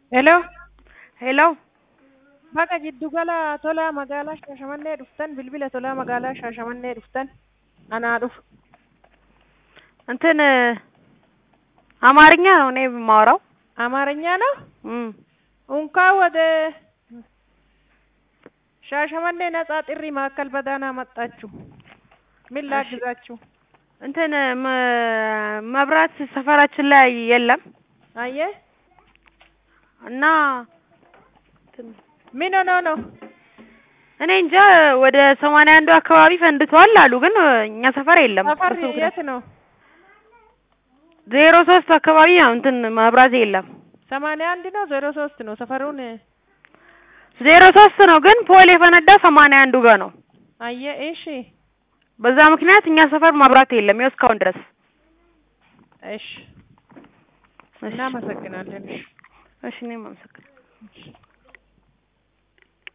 Hello. Hello. Bakka giddugala tolaa magaalaa Shaashamannee dhuftan bilbila tolaa magaalaa Shaashamannee dhuftan anaa dhufu እንትን አማርኛ ነው እኔ የማወራው። አማርኛ ነው። እም እንኳን ወደ ሻሸመኔ ነጻ ጥሪ ማዕከል በደህና መጣችሁ። ምን ላግዛችሁ? እንትን መ- መብራት ሰፈራችን ላይ የለም አየ እና እንትን ምን ሆኖ ነው? እኔ እንጃ ወደ ሰማንያ አንዱ አካባቢ ፈንድቷል አሉ፣ ግን እኛ ሰፈር የለም። ሰፈር እሱ ግን የት ነው? ዜሮ ሶስት አካባቢ ነው እንትን መብራት የለም። ሰማንያ አንድ ነው ዜሮ ሶስት ነው ሰፈሩን ዜሮ ሶስት ነው ግን ፖል የፈነዳ ሰማንያ አንዱ ጋር ነው። አየ እሺ በዛ ምክንያት እኛ ሰፈር መብራት የለም ይኸው እስካሁን ድረስ። እሺ እናመሰግናለን። እሺ እሺ እኔም አመሰግናለሁ።